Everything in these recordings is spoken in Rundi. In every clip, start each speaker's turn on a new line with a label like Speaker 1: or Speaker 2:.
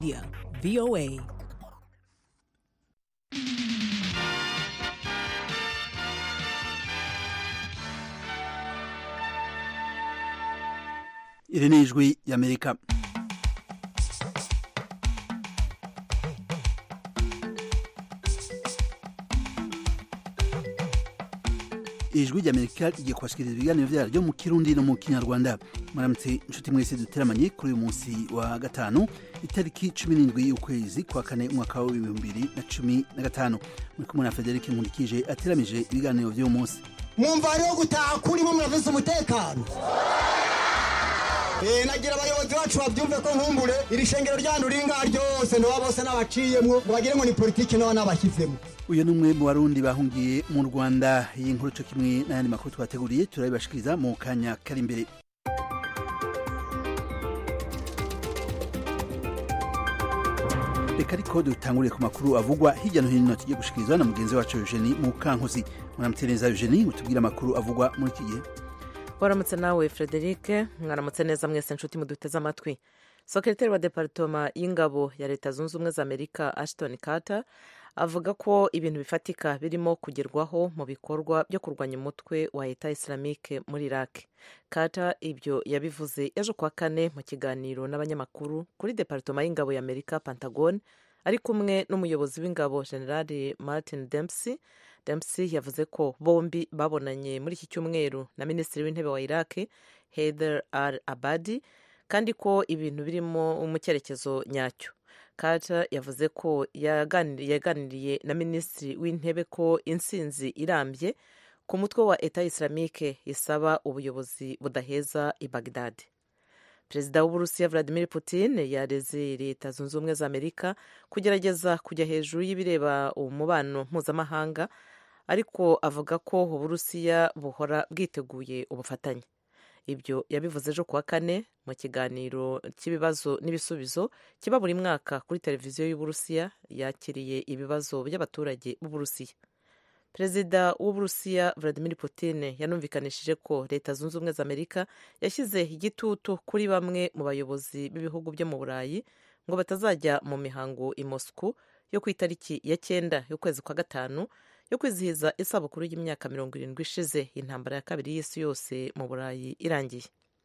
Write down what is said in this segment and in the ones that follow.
Speaker 1: Yeah, VOA.
Speaker 2: iri ni ijwi y'amerika ijwi ry'amerika rigiye kubashikiriza ibiganiro vyaryo mu kirundi no mu kinyarwanda muramutse inshuti mwese duteramanye kuri uyu munsi wa gatanu itariki cumi n'indwi y'ukwezi kwa kane umwaka w'ibihumbi bibiri na cumi na gatanu muri kumwe na federike nkundikije ateramije ibiganiro vy'uyu munsi
Speaker 3: mwumva hariho gutaha kurimo murafise umutekano Eh, nagira abayobozi bacu bavyumve ko nkumbure iri shengero ryanyu ringa ryose ndoba bose n'abaciyemwo ngo bagire ngo ni politike n'aba n'abashyizemwo
Speaker 2: uyu ni umwe mu barundi bahungiye mu rwanda iyi nkuru co kimwe n'ayandi makuru twateguriye turabibashikiriza mu kanya kari imbere reka ariko dutanguriye ku makuru avugwa hirya no hino tugiye gushikirizwa na mugenzi wacu eugenie mukankuzi muramutse neza eugenie utubwire amakuru avugwa muri iki gihe
Speaker 4: waramutse nawe frederic mwaramutse neza mwese nshuti muduteze amatwi sekretari wa deparitoma y'ingabo ya leta zunze ubumwe za amerika ashton carter avuga ko ibintu bifatika birimo kugerwaho mu bikorwa byo kurwanya umutwe wa leta islamique muri iraq carter ibyo yabivuze ejo kuwa kane mu kiganiro n'abanyamakuru kuri deparitoma y'ingabo ya amerika pentagon ari kumwe n'umuyobozi w'ingabo generali martin dempsey dempsey yavuze ko bombi babonanye muri iki cyumweru na minisitiri w'intebe wa iraq heather al abadi kandi ko ibintu birimo mu cyerekezo nyacyo carter yavuze ko yaganiriye na minisitiri w'intebe ko intsinzi irambye ku mutwe wa eta islamique isaba ubuyobozi budaheza i bagdad perezida w'uburusiya vladimir putin yareze leta zunze ubumwe za amerika kugerageza kujya hejuru y'ibireba umubano mpuzamahanga ariko avuga ko uburusiya buhora bwiteguye ubufatanye ibyo yabivuze ejo kuwa kane mu kiganiro cy'ibibazo n'ibisubizo kiba buri mwaka kuri televiziyo y'uburusiya yakiriye ibibazo by'abaturage b'uburusiya perezida w'uburusiya vladimir putin yanumvikanishije ko leta zunze ubumwe za amerika yashyize igitutu kuri bamwe mu bayobozi b'ibihugu byo mu burayi ngo batazajya mu mihango i moscou yo ku itariki ya cyenda y'ukwezi kwa gatanu yo kwizihiza isabukuru y'imyaka mirongo irindwi ishize intambara ya kabiri y'isi yose mu burayi irangiye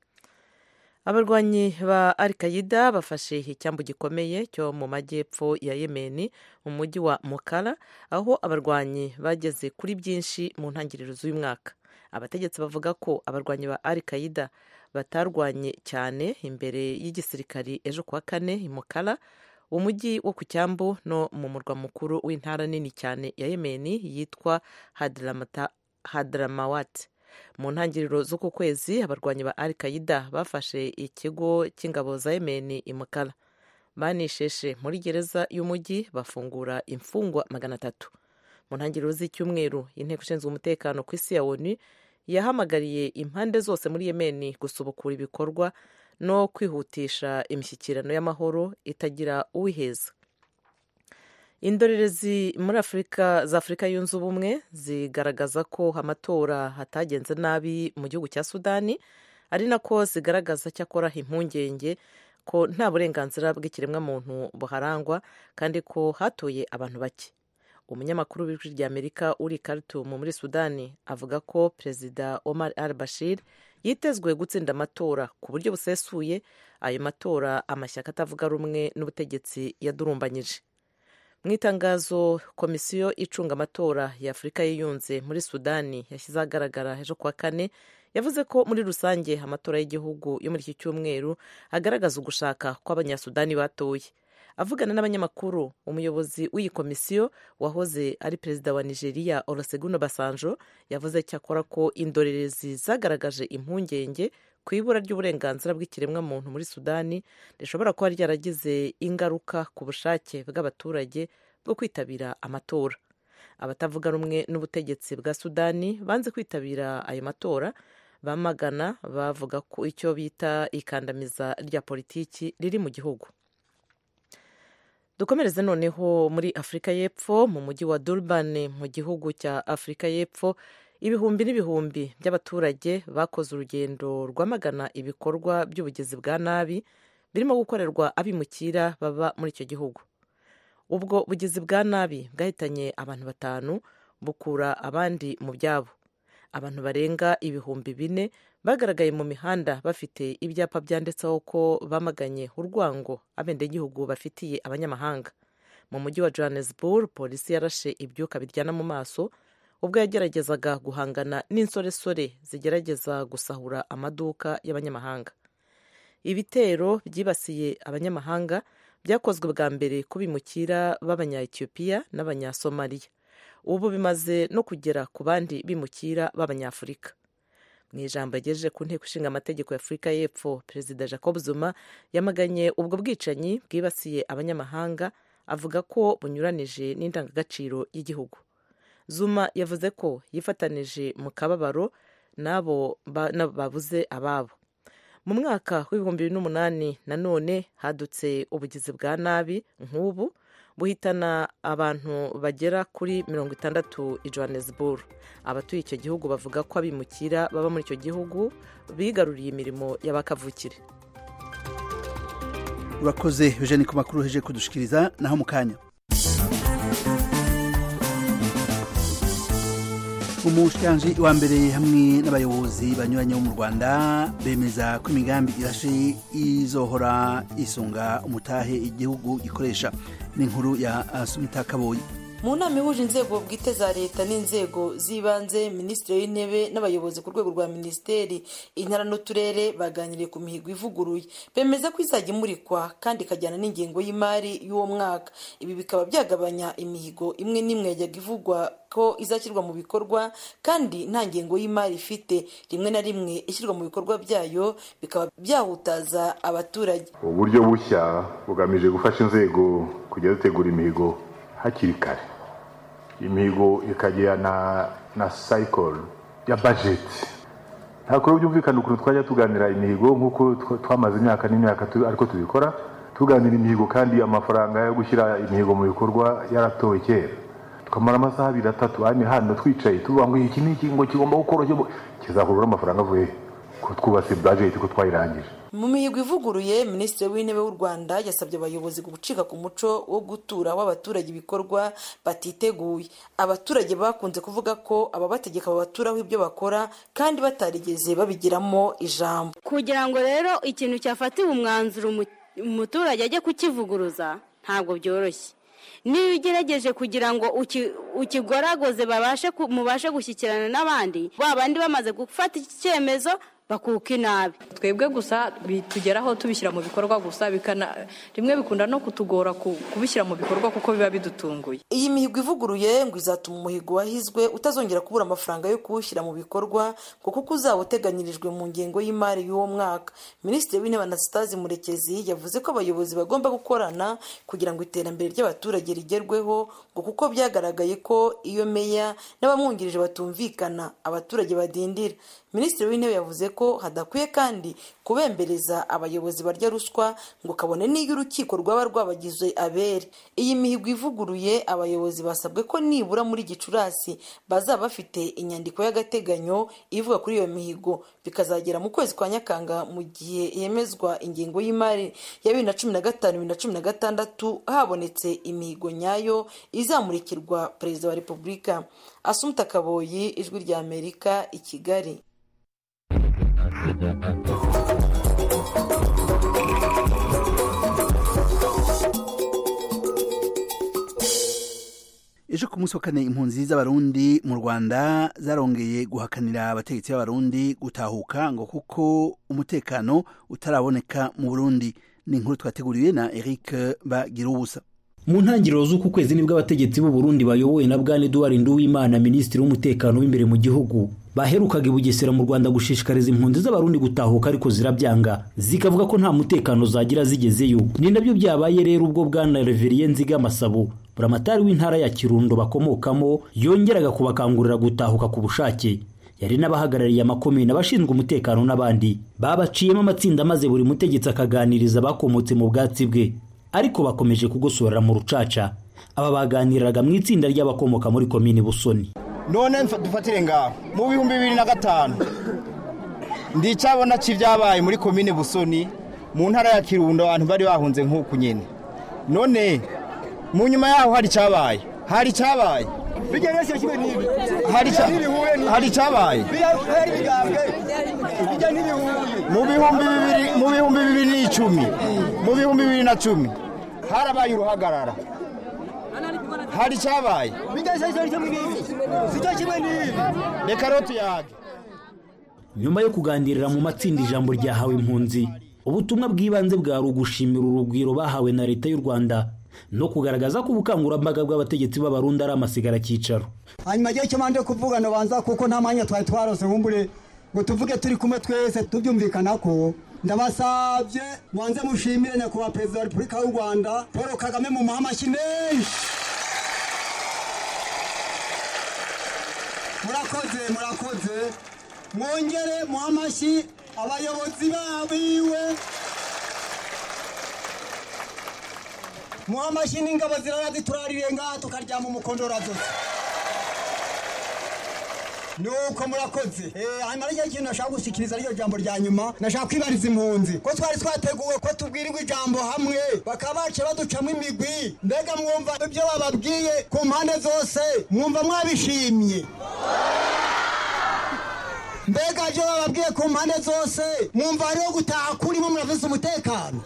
Speaker 4: abarwanyi ba al qaida bafashe icyambu gikomeye cyo mu majyepfo ya yemeni mu mujyi wa mukara aho abarwanyi bageze kuri byinshi mu ntangiriro z'uyu mwaka abategetsi bavuga ko abarwanyi ba al qaida batarwanye cyane imbere y'igisirikari ejo kuwa kane i mukara umujyi wo ku cyambu no mu murwa mukuru w'intara nini cyane ya yemeni yitwa hadramawat mu ntangiriro z'uku kwezi abarwanyi ba al qaida bafashe ikigo cy'ingabo za yemeni imukara banisheshe muri gereza y'umujyi bafungura imfungwa magana atatu mu ntangiriro z'icyumweru inteko ishinzwe umutekano ku isi ya onu yahamagariye impande zose muri yemeni gusubukura ibikorwa no kwihutisha imishyikirano y'amahoro itagira uwiheza indorerezi muri afurika za afurika yunze ubumwe zigaragaza ko amatora hatagenze nabi mu gihugu cya sudani ari nako zigaragaza cyakora impungenge ko nta burenganzira bw'ikiremwamuntu buharangwa kandi ko hatoye abantu bake umunyamakuru w'ijwi rya amerika uri Khartoum muri sudani avuga ko perezida omar al bashir yitezwe gutsinda amatora ku buryo busesuye ayo matora amashyaka atavuga rumwe n'ubutegetsi yadurumbanyije mu itangazo komisiyo icunga amatora ya afurika yiyunze muri sudani yashyize ahagaragara ejo kuwa kane yavuze ko muri rusange amatora y'igihugu yo muri iki cyumweru agaragaza ugushaka kw'abanyasudani batoye avugana n'abanyamakuru umuyobozi w'iyi komisiyo wahoze ari perezida wa nigeria olusegun basanjo yavuze cyakora ko indorerezi zagaragaje impungenge ku ibura ry'uburenganzira bw'ikiremwamuntu muri sudani rishobora kuba ryaragize ingaruka ku bushake bw'abaturage bwo kwitabira amatora abatavuga rumwe n'ubutegetsi bwa sudani banze kwitabira ayo matora bamagana bavuga ko icyo bita ikandamiza rya politiki riri mu gihugu dukomereze noneho muri afurika y'epfo mu mujyi wa durban mu gihugu cya afurika y'epfo ibihumbi n'ibihumbi by'abaturage bakoze urugendo rwamagana ibikorwa by'ubugizi bwa nabi birimo gukorerwa abimukira baba muri icyo gihugu ubwo bugizi bwa nabi bwahitanye abantu batanu bukura abandi mu byabo abantu barenga ibihumbi bine bagaragaye mu mihanda bafite ibyapa byanditseho ko bamaganye urwango abendegihugu bafitiye abanyamahanga mu mujyi wa johannesburg polisi yarashe ibyuka biryana mu maso ubwo yageragezaga guhangana n'insoresore zigerageza gusahura amaduka y'abanyamahanga ibitero byibasiye abanyamahanga byakozwe bwa mbere ku bimukira b'abanya-etiyopiya n'abanyasomaliya ubu bimaze no kugera ku bandi bimukira b'abanyafurika mu ijambo yagejeje ku nteko ishinga amategeko ya afurika y'epfo perezida jacob zuma yamaganye ubwo bwicanyi bwibasiye abanyamahanga avuga ko bunyuranije n'indangagaciro y'igihugu zuma yavuze ko yifatanije mu kababaro n'abo babuze ababo mu mwaka w'ibihumbi bibiri n'umunani nanone hadutse ubugizi bwa nabi nk'ubu buhitana abantu bagera kuri mirongo itandatu i johannesburg abatuye icyo gihugu bavuga ko abimukira baba muri icyo gihugu bigaruriye imirimo y'abakavukire
Speaker 2: urakoze eugene ku makuru uheje kudushikiriza naho mu kanya umushikiranji wa mbere hamwe n'abayobozi banyuranye bo mu rwanda bemeza ko imigambi irashe izohora isunga umutahe igihugu gikoresha n'inkuru ya sumita kaboyi
Speaker 1: mu nama ihuje inzego bwite za leta n'inzego z'ibanze minisitiri w'intebe n'abayobozi ku rwego rwa minisiteri intara n'uturere baganiriye ku mihigo ivuguruye bemeza ko izajya imurikwa kandi ikajyana n'ingengo y'imari y'uwo mwaka ibi bikaba byagabanya imihigo imwe n'imwe yajyaga ivugwa ko izashyirwa mu bikorwa kandi nta ngengo y'imari ifite rimwe na rimwe ishyirwa mu bikorwa byayo bikaba byahutaza abaturage
Speaker 5: uburyo bushya bugamije gufasha inzego kujya zitegura imihigo hakiri kare imihigo ikajyana na sayikoro ya bajeti ntabwo rero byumvikana ukuntu twajya tuganira imihigo nk'uko twamaze imyaka n'imyaka ariko tubikora tuganira imihigo kandi amafaranga yo gushyira imihigo mu bikorwa yaratowe kera tukamara amasaha abiri atatu hano twicaye tuvuga ngo iki ni iki ngo kigomba gukora kizakurura amafaranga avuye ko twubatse bajeti ko twayirangije
Speaker 1: mu mihigo ivuguruye minisitiri w'intebe w'u rwanda yasabye abayobozi gucika ku muco wo gutura w'abaturage ibikorwa batiteguye abaturage bakunze kuvuga ko ababategeka babaturaho ibyo bakora kandi batarigeze babigiramo ijambo
Speaker 6: kugira ngo rero ikintu cyafatiwe umwanzuro umuturage ajye kukivuguruza ntabwo byoroshye niyo ugerageje kugira ngo ukigoragoze mubashe gushyikirana n'abandi ba bandi bamaze gufata iki cyemezo bakuka inabi
Speaker 7: twebwe gusa bitugeraho tubishyira mu bikorwa gusa rimwe bikunda no kutugora kubishyira mu bikorwa kuko biba bidutunguye
Speaker 1: iyi mihigo ivuguruye ngo izatuma umuhigo wahizwe utazongera kubura amafaranga yo kuwushyira mu bikorwa ngo kuko uzaba uteganyirijwe mu ngengo y'imari y'uwo mwaka minisitiri w'intebe anasitazi murekezi yavuze ko abayobozi bagomba gukorana kugira ngo iterambere ry'abaturage rigerweho ngo kuko byagaragaye ko iyo meya n'abamwungirije batumvikana abaturage badindira minisitiri w'intebe yavuze ko hadakwiye kandi kubembereza abayobozi barya ruswa ngo kabone n'iyo urukiko rwaba rwabagize abere iyi mihigo ivuguruye abayobozi basabwe ko nibura muri gicurasi bazaba bafite inyandiko y'agateganyo ivuga kuri iyo mihigo bikazagera mu kwezi kwa nyakanga mu gihe yemezwa ingengo y'imari ya bibiri na cumi na gatanu bibiri na cumi na gatandatu habonetse imihigo nyayo izamurikirwa perezida wa repubulika asumuta kaboyi ijwi rya amerika i kigali
Speaker 2: ejo ku munsi wa kane impunzi z'abarundi mu rwanda zarongeye guhakanira abategetsi b'abarundi gutahuka ngo kuko umutekano utaraboneka mu burundi ni inkuru twateguriwe na eric bagirubusa
Speaker 8: mu ntangiriro z'uku kwezi nibwo abategetsi b'u Burundi bayobowe na bwana Edouard Nduwimana minisitiri w'umutekano w'imbere mu gihugu baherukaga i Bugesera mu Rwanda gushishikariza impunzi z'abarundi gutahuka ariko zirabyanga zikavuga ko nta mutekano zagira zigezeyo ni nabyo byabaye rero ubwo bwana Reverien Nziga Masabo buramatari w'intara ya Kirundo bakomokamo yongeraga kubakangurira gutahuka ku bushake yari n'abahagarariye amakomine abashinzwe umutekano n'abandi babaciyemo amatsinda maze buri mutegetsi akaganiriza bakomotse mu bwatsi bwe ariko bakomeje kugosorera mu rucaca aba baganiraga mu itsinda ry'abakomoka muri komini busoni
Speaker 3: none dufatire ngaho mu bihumbi bibiri na gatanu ndi icyabona cy'ibyabaye muri komine busoni
Speaker 9: mu ntara ya kirundo abantu bari bahunze nk'uku nyine none mu nyuma yaho hari icyabaye hari icyabaye hari icya- hari icyabaye mu bihumbi bibiri mu bihumbi bibiri n'icumi mu bihumbi bibiri na cumi harabaye uruhagarara hari icyabaye reka rero tuyage
Speaker 8: nyuma yo kuganirira mu matsinda ijambo ryahawe impunzi ubutumwa bw'ibanze bwari ugushimira urugwiro bahawe na leta y'u rwanda no kugaragaza ko ubukangurambaga bw'abategetsi b'abarundi ari amasigara cyicaro
Speaker 3: hanyuma igihe cyo mande kuvuga banza kuko nta mwanya twari twarose nkumbure ngo tuvuge turi kumwe twese tubyumvikana ko ndabasabye mwanze mushimire nyakubahwa perezida wa repubulika y'u rwanda paul kagame mu amashyi menshi murakoze murakoze mwongere muhe amashyi abayobozi babiwe muhe amashyi n'ingabo zirara ziturarire ngaha tukaryama umukondora zose nuko murakoze Eh, hanyuma ryo kintu nashaka gushikiriza ryo jambo rya nyuma nashaka kwibariza impunzi ko twari twateguwe ko tubwirirwa ijambo hamwe bakaba bace baducamo imigwi mbega mwumva ibyo bababwiye ku mpande zose mwumva mwabishimye mbega ibyo bababwiye ku mpande zose mwumva hariho gutaha kurimo muravuze umutekano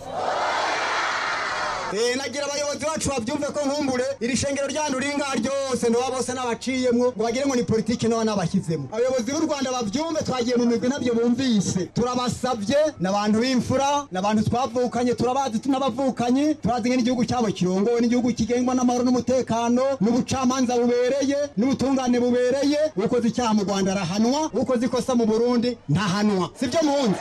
Speaker 3: Eh, nagira abayobozi bacu babyumve ko nkumbure iri shengero ryanyu riri ngaha ryose ndoba bose n'abaciyemwo ngo bagire ngo ni politiki nabo n'abashyizemo abayobozi b'u rwanda babyumve twagiye mu migwi nabyo bumvise turabasabye ni abantu b'imfura ni abantu twavukanye turabazi n'abavukanyi turazi ngo n'igihugu cyabo kirongowe n'igihugu kigengwa n'amahoro n'umutekano n'ubucamanza bubereye n'ubutungane bubereye ukoze icyaha mu rwanda arahanwa ukoze ikosa mu burundi ntahanwa sibyo muhunzi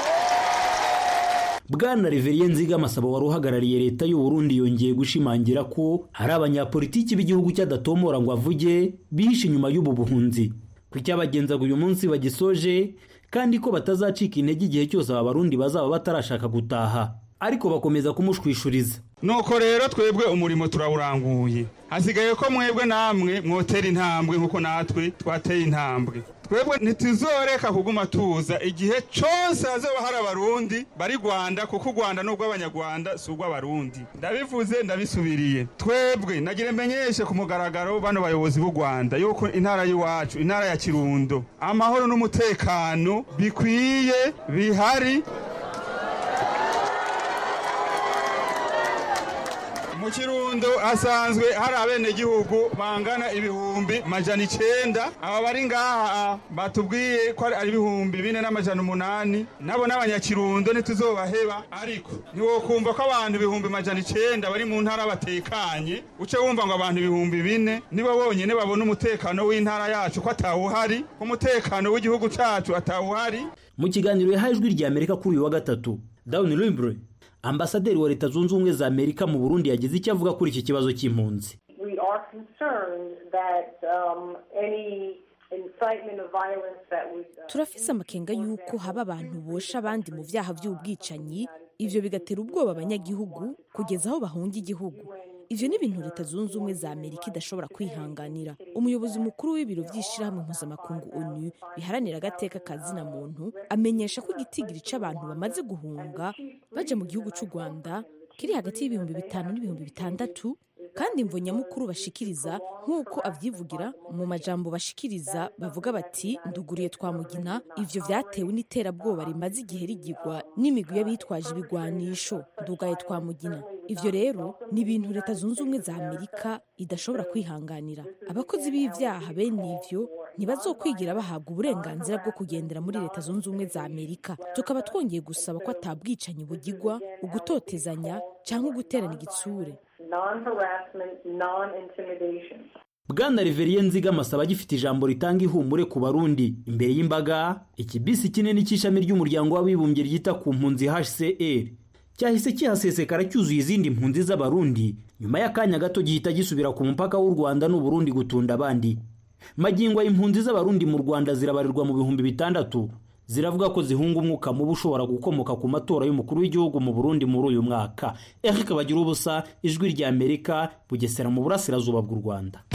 Speaker 8: bwana reveriye nziga amasabo wari uhagarariye leta y'u Burundi yongeye gushimangira ko hari abanyapolitiki b'igihugu cy'adatomora ngo avuge bihishe inyuma y'ubu buhunzi ku cyabagenzaga uyu munsi bagisoje kandi ko batazacika intege igihe cyose aba barundi bazaba batarashaka gutaha ariko bakomeza kumushwishuriza
Speaker 10: nuko rero twebwe umurimo turawuranguye hasigaye ko mwebwe namwe mwotera intambwe nk'uko natwe twateye intambwe twebwe ntituzoreka kuguma tuza igihe cyose hazoba hari abarundi bari rwanda kuko u rwanda ni urw'abanyarwanda si urw'abarundi ndabivuze ndabisubiriye twebwe nagira menyeshe ku mugaragaro bano bayobozi b'u rwanda yuko intara y'iwacu intara ya kirundo amahoro n'umutekano bikwiye bihari mu kirundo hasanzwe hari abenegihugu bangana ibihumbi majana icenda aba bari ngaha batubwiye ko ari ibihumbi bine n'amajana umunani nabo n'abanyakirundo ntituzobaheba ariko ntiwokumva ko abantu ibihumbi majana icenda bari mu ntara batekanye uce wumva ngo abantu ibihumbi bine nibo bonyene babona umutekano w'intara yacu ko atawuhari ko umutekano w'igihugu cacu atawuhari
Speaker 8: mu kiganiro yahaye ijwi rya amerika kuri uyu wa gatatu dawuni libre ambasaderi wa leta zunze ubumwe za amerika mu burundi yagize icyo avuga kuri iki kibazo cy'impunzi
Speaker 11: we are concerned that um, any incitement of violence that would uh,
Speaker 12: turafise amakenga y'uko haba abantu bosha abandi mu byaha by'ubwicanyi ivyo bigatera ubwoba abanyagihugu kugeza aho bahunga igihugu ivyo ni ibintu leta zunze ubumwe za amerika idashobora kwihanganira umuyobozi mukuru w'ibiro vy'ishirahamwe mpuzamakungu onu biharanira agateka ka zina muntu amenyesha ko igitigiri c'abantu bamaze guhunga baja mu gihugu c'u rwanda kiri hagati y'ibihumbi bitanu n'ibihumbi bitandatu kandi imvo nyamukuru bashikiriza nk'uko avyivugira mu majambo bashikiriza bavuga bati nduguriye twamugina ivyo vyatewe n'iterabwoba rimaze igihe rigirwa n'imigwi y'abitwaje ibigwanisho ndugaye twamugina ivyo rero ni ibintu leta zunze ubumwe za amerika idashobora kwihanganira abakozi b'ivyaha bene ivyo ntibazokwigira bahabwa uburenganzira bwo kugendera muri leta zunze ubumwe za amerika tukaba twongeye gusaba ko atabwicanyi bugirwa ugutotezanya cyangwa uguterana igitsure
Speaker 11: non-harassment, non-intimidation.
Speaker 8: bwana reveriye nziga amasaba agifite ijambo ritanga ihumure ku barundi imbere y'imbaga ikibisi kinini cy'ishami ry'umuryango w'abibumbye ryita ku mpunzi hcr cyahise kihasesekara cyuzuye izindi mpunzi z'abarundi nyuma y'akanya gato gihita gisubira ku mupaka w'u rwanda n'uburundi gutunda abandi magingo impunzi z'abarundi mu rwanda zirabarirwa mu bihumbi bitandatu ziravuga ko zihunga umwuka mubi ushobora gukomoka ku matora y'umukuru w'igihugu mu burundi muri uyu mwaka eric bagira ubusa ijwi rya amerika bugesera mu burasirazuba bw'u rwanda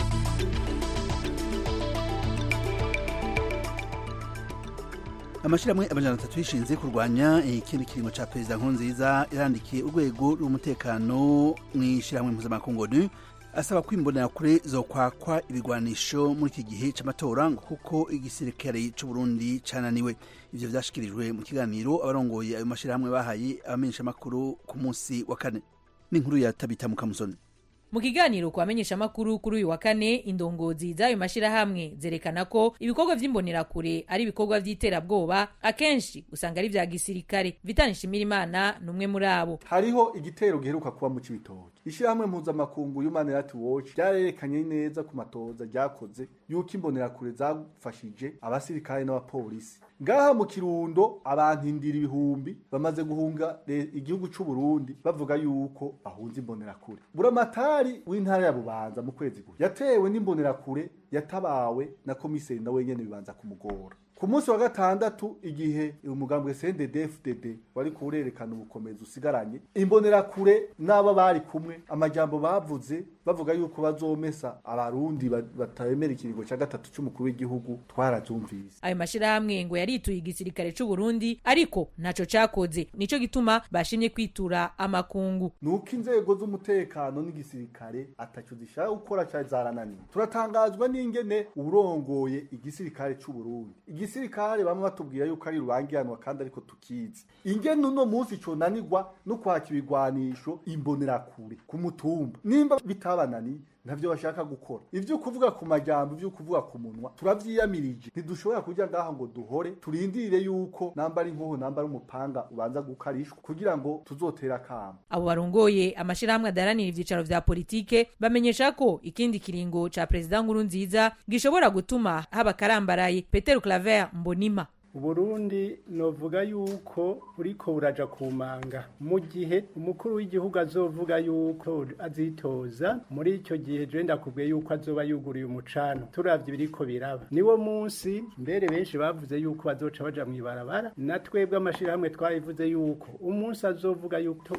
Speaker 2: amashyirahamwe amajana atatu yishinze kurwanya ikindi kiringo ca perezida nkurunziza yarandikiye urwego rw'umutekano mu ishyirahamwe mpuzamakungu onu asaba ko imbonerakure zokwakwa ibigwanisho muri iki gihe c'amatora ngo kuko igisirikare c'uburundi cananiwe ivyo vyashikirijwe mu kiganiro abarongoye ayo mashyirahamwe bahaye abamenyeshamakuru ku munsi wa kane n'inkuru ya tabita mukamusoni
Speaker 13: mu kiganiro ku bamenyeshamakuru kuri uyu wa kane indongozi z'ayo mashyirahamwe zerekana ko ibikorwa vy'imbonerakure ari ibikorwa vy'iterabwoba akenshi usanga ari vya gisirikare vitani nshimirimana ni umwe muri abo
Speaker 14: hariho igitero giheruka kuba mu cibitoki ishyirahamwe mpuzamakungu human rights watch ryarerekanye neza ku matoza ryakoze yuko imbonerakure zafashije abasirikare n'abapolisi ngaha mu kirundo abantu indira ibihumbi bamaze guhunga igihugu c'u Burundi bavuga yuko bahunze imbonerakure buramatari w'intara ya bubanza mu kwezi guhe yatewe n'imbonerakure yatabawe na komiseri na wenyene bibanza kumugora ku munsi wa gatandatu igihe umugambwe CNDD-FDD wari kurerekana ubukomezi usigaranye imbonerakure n'aba bari kumwe amajambo bavuze bavuga yuko bazomesa abarundi batemera ikiringo cya gatatu c'umukuru w'igihugu twarazumvise
Speaker 13: ayo mashirahamwe ngo yarituye igisirikare c'u Burundi ariko ntaco cakoze nico gituma bashimye kwitura amakungu
Speaker 14: nuko inzego z'umutekano n'igisirikare ataco zishaka gukora cyari zarananiye turatangazwa n'ingene urongoye igisirikare c'u Burundi igisirikare bamwe batubwira yuko ari rubangiranwa kandi ariko tukizi ingene uno munsi conanirwa no kwaka ibigwanisho imbonerakure ku mutumba nimba bitabananiye ntavyo bashaka gukora ivyo kuvuga ku majambo ivyo kuvuga ku munwa turavyiyamirije ntidushobora kuja ngaha ngo duhore turindire yuko namba ari inkoho namba ari umupanga ubanza gukarishwa kugira ngo tuzotera akamo
Speaker 13: abo barongoye amashirahamwe adaharanira ivyicaro vya politike bamenyesha ko ikindi kiringo ca perezida nkuru nziza gishobora gutuma haba karambaraye peter claver mbonima
Speaker 15: uburundi novuga yuko uriko uraja ku manga mu gihe umukuru w'igihugu azovuga yuko azitoza muri icyo gihe je ndakubwiye yuko azoba yuguriye umucano turavye biriko biraba niwo munsi mbere benshi bavuze yuko bazoca baja mw'ibarabara na twebwe amashirahamwe twabivuze yuko umunsi azovuga yuko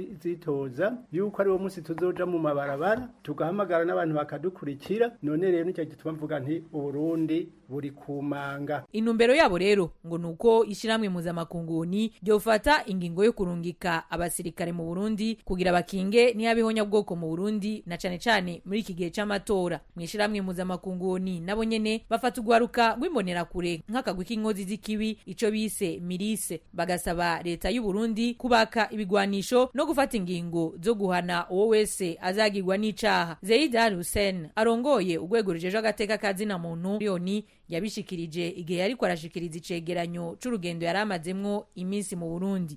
Speaker 15: azitoza yuko ari wo munsi tuzoja mu mabarabara tugahamagara n'abantu bakadukurikira none rero nicyo gituma mvuga nti uburundi buri ku manga
Speaker 13: intumbero yabo rero ngo nuko ishiramwe mpuzamakungu ni ryofata ingingo yo kurungika abasirikare mu Burundi kugira bakinge ntiyabeho bwoko mu Burundi na cane cane muri iki gihe c'amatora mu ishiramwe mpuzamakungu ni nabo nyene bafata ugwaruka rw'imbonera kure nk'akagwi k'inkozi z'ikibi ico bise mirise bagasaba leta y'u Burundi kubaka ibigwanisho no gufata ingingo zo guhana uwo wese azagirwa n'icaha Zeid Al Hussein arongoye urwego rujeje agateka kazina muntu yoni yabishikirije igihe yariko arashikiriza icegeranyo c'urugendo yari amazemwo iminsi mu Burundi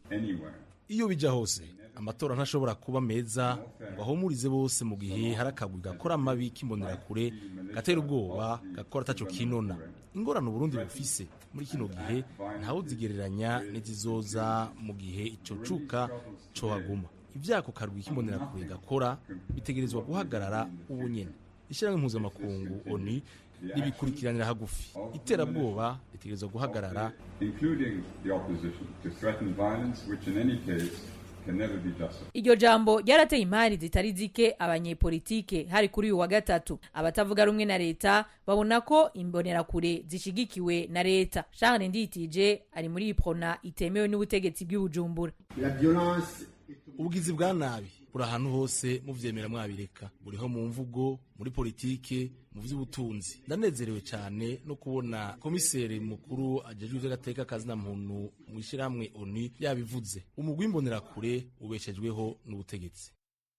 Speaker 16: iyo bija hose amatora ntashobora kuba meza ngo ahumurize bose mu gihe hari akagwi gakora amabi k'imbonerakure gatera ubwoba gakora ataco kinona ingorane uburundi bufise muri kino gihe ntawe uzigereranya n'izizoza mu gihe ico cuka cohaguma ivyako karwi k'imbonerakure gakora bitegerezwa guhagarara ubu nyene ishyirahamwe mpuzamakungu oni ribikurikiranira hagufi iterabwoba ritegerezwa guhagarara
Speaker 13: iryo jambo ryarateye imari zitari zike abanyepolitike hari kuri uyu wa gatatu abatavuga rumwe na leta babona ko imbonerakure zishigikiwe na leta charles nditije ari muri iprona itemewe n'ubutegetsi bw'ibujumbura
Speaker 16: ubugizi bwa nabi buri ahantu hose muvyemera mwabireka buriho mu mvugo muri politike mu vy'ubutunzi ndanezerewe cyane no kubona komiseri mukuru ajejwe ivy'agateka kazina muntu mu ishyirahamwe oni yabivuze umugwi w'imbonerakure ubeshejweho n'ubutegetsi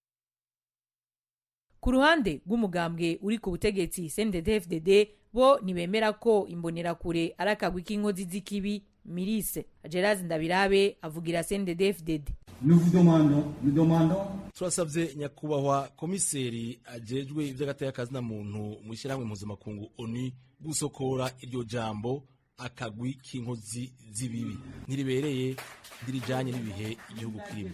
Speaker 13: ku ruhande rw'umugambwe uri ku butegetsi CNDD-FDD bo ntibemera ko imbonerakure ari akagwi k'inkozi z'ikibi mirise gerard ndabirabe avugira CNDD-FDD
Speaker 16: turasabye nyakubahwa komiseri ajejwe ivy'agateka kazina muntu mu ishyirahamwe mpuzamakungu oni gusokora iryo jambo akagwi k'inkozi z'ibibi ntiribereye ndirijanye n'ibihe igihugu kirimo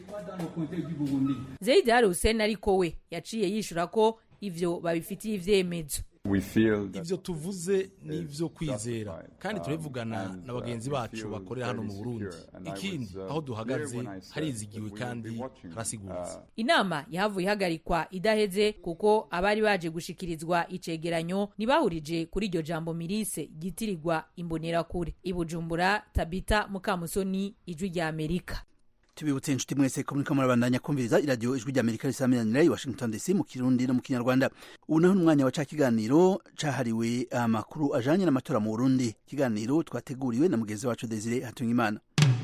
Speaker 13: Zeid Al Hussein ariko we yaciye yishura ko ivyo babifitiye ivyemezo
Speaker 16: ivyo tuvuze ni ivyo kwizera kandi turabivugana na bagenzi bacu bakorera hano mu burundi ikindi aho duhagaze harizigiwe kandi harasiguritse
Speaker 13: inama yahavuye ihagarikwa idaheze kuko abari baje gushikirizwa icegeranyo ntibahurije kuri iryo jambo mirise ryitirirwa imbonerakure ibujumbura tabita mukamusoni ijwi rya amerika
Speaker 2: tubibutse inshuti mwese ko muriko murabandanya kumviriza iradiyo ijwi rya amerika risamiranira i washington dc mu kirundi no mu kinyarwanda ubu naho n'umwanya wa ca kiganiro cahariwe amakuru ajanye n'amatora mu burundi ikiganiro twateguriwe na mugenzi wacu desire hatungimana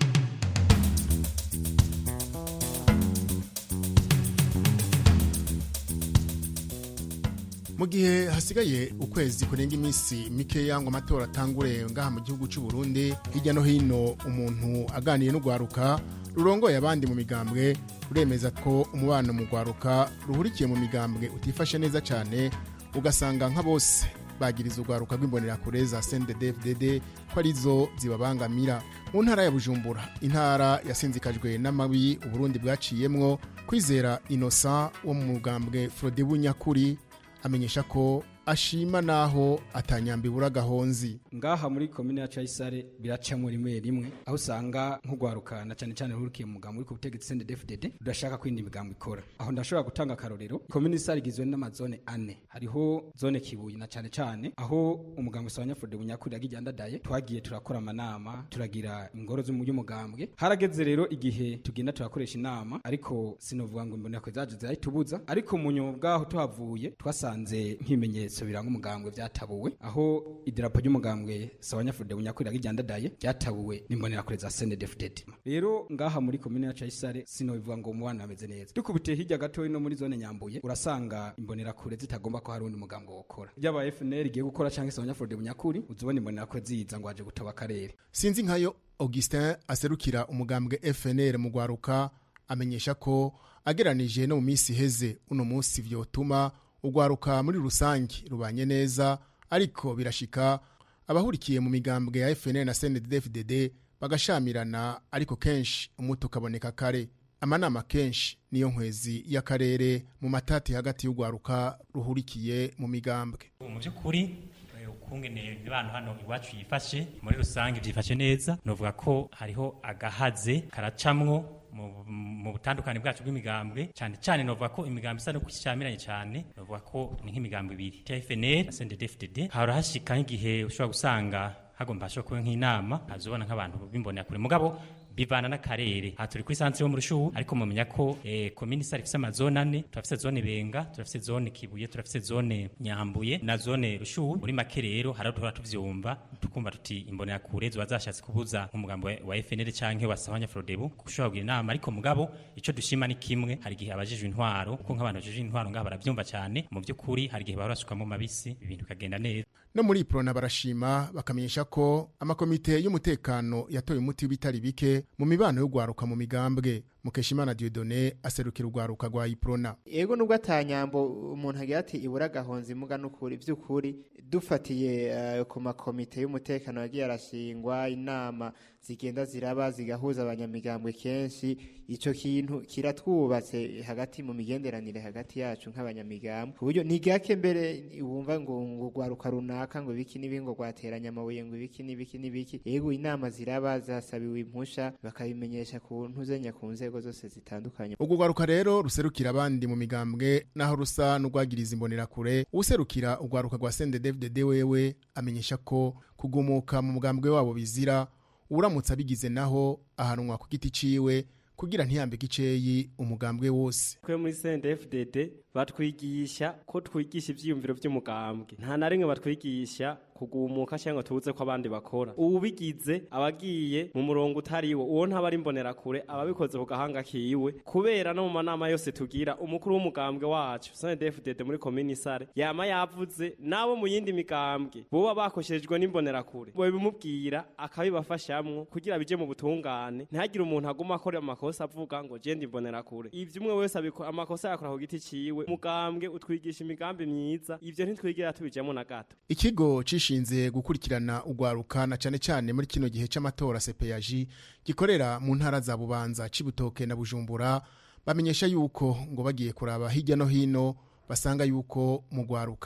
Speaker 17: mu gihe hasigaye ukwezi kurenga iminsi mikeya ngo amatora atangure ngaha mu gihugu cy'u Burundi hirya no hino umuntu aganiye n'urwaruka rurongoye abandi mu migambwe ruremeza ko umubano mu rwaruka ruhurikiye mu migambwe utifashe neza cyane ugasanga nka bose bagiriza urwaruka rw'imbonerakure za CNDD-FDD ko arizo zibabangamira mu ntara ya Bujumbura intara yasinzikajwe n'amabi Uburundi bwaciyemwo kwizera Innocent wo mu mugambwe Frodebu Nyakuri amenyesha ko ashima naho atanyambibura gahonzi
Speaker 18: ngaha muri komine ya Cayisare biracamo rimwe rimwe aho usanga nk'ugwaruka na cyane cyane rurukiye mu mugambo uri ku butegetsi CNDD-FDD udashaka kwinda imigambo ikora aho ndashobora gutanga akarorero komine Isare igizwe n'amazone ane hariho zone Kibuye na cyane cyane aho umugambo usabanya Frode Bunyakuri yagijyandadaye twagiye turakora amanama turagira ingoro z'umugambwe harageze rero igihe tugenda turakoresha inama ariko sinovuga ngo mbona ko zaje zahitubuza ariko mu nyuma bwaho tuhavuye twasanze nk'ibimenyetso ibimenyetso biranga umugambwe byatabuwe aho idarapo ry'umugambwe sawanyafuride bunyakurira gijyandadaye byatabuwe n'imbonerakure za CNDD-FDD rero ngaha muri komine ya Cayisare sino bivuga ngo umubano ameze neza dukubitiye hirya gato no muri zone nyambuye urasanga imbonerakure zitagomba ko hari undi mugambwe wokora byaba FNL igiye gukora cyangwa sawanyafuride bunyakuri uzubona imbonerakure ziza ngo aje gutaba akarere
Speaker 17: sinzi nkayo Augustin aserukira umugambwe FNL mu gwaruka amenyesha ko ageranije no mu minsi iheze uno munsi vyotuma urwaruka muri rusange rubanye neza ariko birashika abahurikiye mu migambwe ya FNL na CNDD-FDD bagashamirana ariko kenshi umuti ukaboneka kare amanama kenshi niyo nkwezi y'akarere mu matati hagati y'urwaruka ruhurikiye mu migambwe
Speaker 19: mu by'ukuri ukungene imibano hano iwacu yifashe muri rusange byifashe neza novuga ko hariho agahaze karacamwo mu butandukane bwacu bw'imigambwe cyane cyane novuga ko imigambwe isa no kushamiranye cyane novuga ko ni nk'imigambwe ibiri TFNL na CNDD-FDD harahashika nk'igihe ushobora gusanga hagomba hashobora kuba nk'inama hazobona nk'abantu b'imbonera mugabo bivana n'akarere aha turi kuri santre yo mu rushuhu ariko mumenya ko eh, komini sare ifise amazone ane turafise zone benga turafise zone kibuye turafise zone nyambuye na zone rushuhu muri make rero hari aho duhora tuvyumva tukumva tuti imbonera kure ziba zashatse kubuza nk'umugambo wa- wa FNL canke wa Sahanya Frodebu gushobora kugira inama ariko mugabo ico dushima ni kimwe hari igihe abajejwe intwaro kuko nk'abantu bajejwe intwaro ngaha baravyumva cane mu vy'ukuri hari igihe bahora basukamwo mabisi ibintu bikagenda neza
Speaker 17: no muri iprona barashima bakamenyesha ko amakomite y'umutekano yatoye umuti w'ibitari bike mu mibano yo gwaruka mu migambwe mukeshimana Dieudonné aserukira urwaruka rwa iprona
Speaker 20: ego nubwo atanyambo umuntu agira ati ibura gahonza imuga n'ukuri by'ukuri dufatiye eh, ku makomite y'umutekano yagiye arashingwa inama zigenda ziraba zigahuza abanyamigambwe kenshi ico kintu kiratwubatse hagati mu migenderanire hagati yacu nk'abanyamigambwe ku buryo ni gake mbere wumva ngo ngo rwaruka runaka ngo ibiki n'ibi ngo rwateranya amabuye ngo ibiki n'ibiki n'ibiki ego inama ziraba zasabiwe impusha bakabimenyesha ku ntuzenya ku nzego zose zitandukanye
Speaker 17: ubwo rwaruka rero ruserukira abandi mu migambwe naho rusa n'urwagiriza imbonerakure userukira urwaruka rwa CNDD-FDD wewe amenyesha ko kugumuka mu mugambwe wabo bizira uramutse abigize naho ahanwa ku giti ciwe kugira ntiyambike iceyi umugambwe wose
Speaker 21: twe muri CNDD-FDD batwigisha ko twigisha ivyiyumviro vy'umugambwe nta na rimwe batwigisha kugumuka cyangwa tubuze ko abandi bakora ubigize abagiye mu murongo utari wo uwo ntaba ari imbonerakure ababikoze ku gahanga kiwe kubera no mu manama yose tugira umukuru w'umugambwe wacu CNDD-FDD muri komini sare yama yavuze nabo mu yindi migambwe boba bakoshejwe n'imbonerakure babimubwira akabibafashamwo kugira bije mu butungane ntihagire umuntu aguma akora amakosa avuga ngo je ndi imbonerakure ivyo umwe wese abiko amakosa yakora ku giti ciwe umugambwe utwigisha imigambi myiza ivyo ntitwigira tubijamo na gato
Speaker 17: ikigo cishinze gukurikirana urwaruka na cane cane muri kino gihe c'amatora CPAG gikorera mu ntara za Bubanza Cibutoke na Bujumbura bamenyesha yuko ngo bagiye kuraba hirya no hino basanga yuko mu rwaruka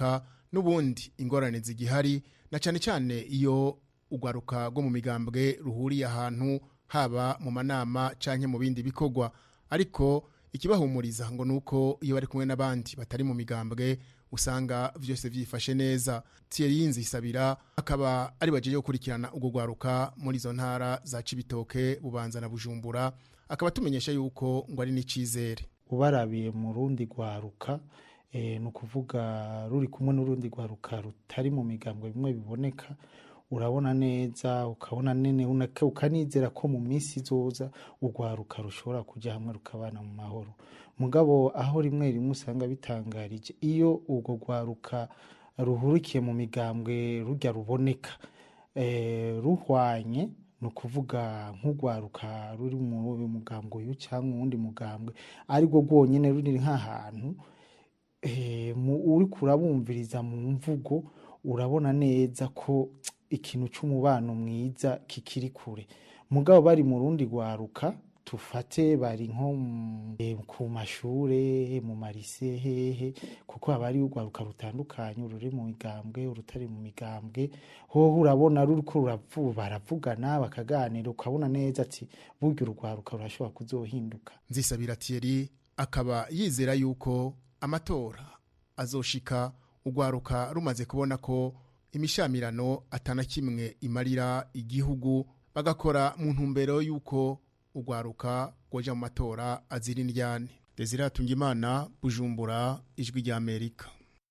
Speaker 17: n'ubundi ingorane zigihari na cyane cyane iyo urwaruka rwo mu migambwe ruhuriye ahantu haba mu manama cyangwa mu bindi bikorwa ariko ikibahumuriza ngo ni uko iyo bari kumwe n'abandi batari mu migambwe usanga byose byifashe neza Thierry Nzisabira akaba ari bagiye gukurikirana ubwo rwaruka muri izo ntara za Cibitoke Bubanza na Bujumbura akaba tumenyesha yuko ngo ari n'icizere
Speaker 4: ubarabiye mu rundi rwaruka ni ukuvuga ruri kumwe n'urundi rwaruka rutari mu migambwe bimwe biboneka urabona neza ukabona nene ukanizera ko mu minsi izoza urwaruka rushobora kujya hamwe rukabana mu mahoro mugabo aho rimwe rimwe usanga bitangarije iyo urwo rwaruka ruhurikiye mu migambwe rujya ruboneka ruhwanye ni ukuvuga nk'urwaruka ruri mu mugambwe uyu cyangwa uwundi mugambwe ariko rwonyine ruri nk'ahantu uri kurabumviriza mu mvugo urabona neza ko ikintu cy'umubano mwiza kikiri kure mugabo bari mu rundi rwaruka tufate bari nko ku mashure mu marise hehe kuko haba hari urwaruka rutandukanye ururi mu migambwe urutari mu migambwe hoho urabona ruriko baravugana bakaganira ukabona neza ati burya urwaruka rurashobora kuzohinduka
Speaker 17: nzisabira Thierry akaba yizera yuko amatora azoshika urwaruka rumaze kubona ko imishamirano atana kimwe imarira igihugu bagakora mu ntumbero y'uko urwaruka rwoja mu matora azira indyane desire hatungimana bujumbura ijwi rya amerika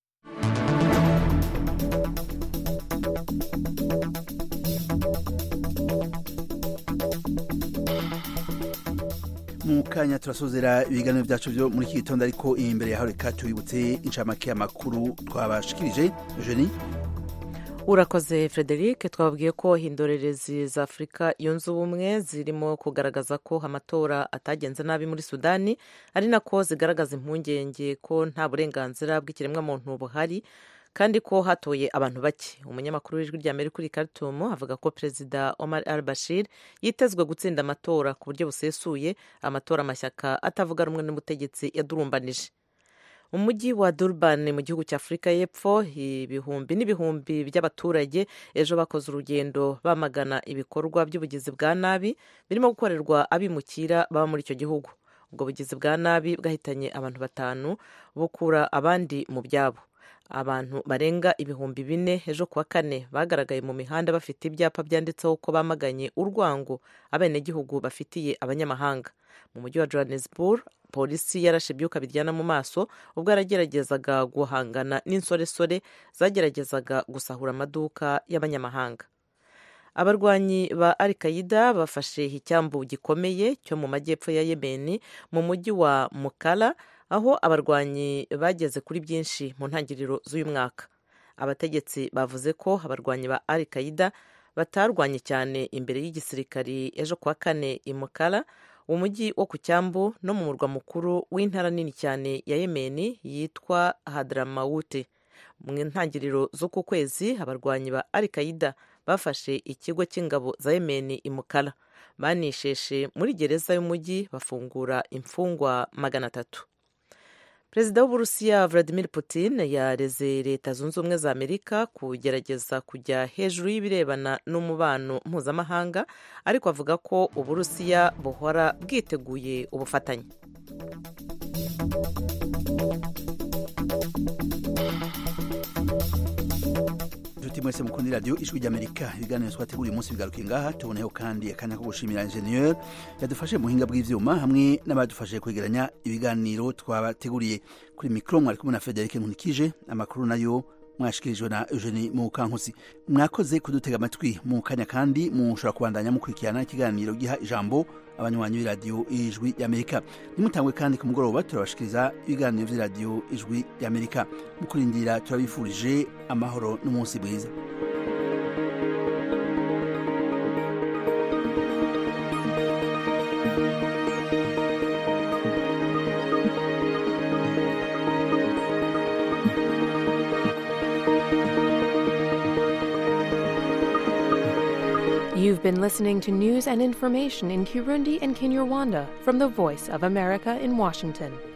Speaker 2: mu kanya turasozera ibiganiro byacu byo muri iki gitondo ariko imbere yaho reka tubibutse inshamake y'amakuru twabashikirije jeni
Speaker 22: urakoze frederic twababwiye ko indorerezi za afurika yunze ubumwe zirimo kugaragaza ko amatora atagenze nabi muri sudani ari nako zigaragaza impungenge ko nta burenganzira bw'ikiremwamuntu buhari kandi ko hatoye abantu bake umunyamakuru w'ijwi rya amerika uri Khartoum avuga ko perezida omar al bashir yitezwe gutsinda amatora ku buryo busesuye amatora amashyaka atavuga rumwe n'umutegetsi yadurumbanije umujyi wa durban mu gihugu cya afurika y'epfo ibihumbi n'ibihumbi by'abaturage ejo bakoze urugendo bamagana ibikorwa by'ubugizi bwa nabi birimo gukorerwa abimukira baba muri icyo gihugu ubwo bugizi bwa nabi bwahitanye abantu batanu bukura abandi mu byabo abantu barenga ibihumbi bine ejo kuwa kane bagaragaye mu mihanda bafite ibyapa byanditseho ko bamaganye urwango abenegihugu bafitiye abanyamahanga mu mujyi wa johannesburg polisi yarashe ibyuka biryana mu maso ubwo yarageragezaga guhangana n'insoresore zageragezaga gusahura amaduka y'abanyamahanga abarwanyi ba al qaida bafashe icyambu gikomeye cyo mu majyepfo ya yemeni mu mujyi wa mukala aho abarwanyi bageze kuri byinshi mu ntangiriro z'uyu mwaka abategetsi bavuze ko abarwanyi ba al qaida batarwanye cyane imbere y'igisirikari ejo kuwa kane i mukala umujyi wo ku cyambu no mu murwa mukuru w'intara nini cyane ya yemeni yitwa hadramawute mu ntangiriro z'uku kwezi abarwanyi ba al qaida bafashe ikigo cy'ingabo za yemeni imukara banisheshe muri gereza y'umujyi bafungura imfungwa magana atatu perezida w'uburusiya vladimir putin yareze leta zunze ubumwe za amerika kugerageza kujya hejuru y'ibirebana n'umubano mpuzamahanga ariko avuga ko uburusiya buhora bwiteguye ubufatanye
Speaker 2: inshuti mwese mukunda radiyo ijwi ry'amerika ibiganiro twateguriye umunsi bigaruka ngaha tuboneho kandi akanya ko gushimira injeniyeri yadufashe mu buhinga bw'ibyuma hamwe n'abadufashije kwegeranya ibiganiro twabateguriye kuri mikoro mwari kumwe na frederic nkunikije amakuru nayo mwashikirijwe na eugenie mukankusi mwakoze kudutega amatwi mu kanya kandi mushobora kubandanya mukurikirana ikiganiro giha ijambo abanywanyi b'iradiyo ijwi ry'amerika nimutangwe kandi ku mugoroba turabashikiriza ibiganiro by'iradiyo ijwi ry'amerika mu kurindira turabifurije amahoro n'umunsi mwiza
Speaker 23: You've been listening to news and information in Kirundi and Kinyarwanda from the Voice of America in Washington.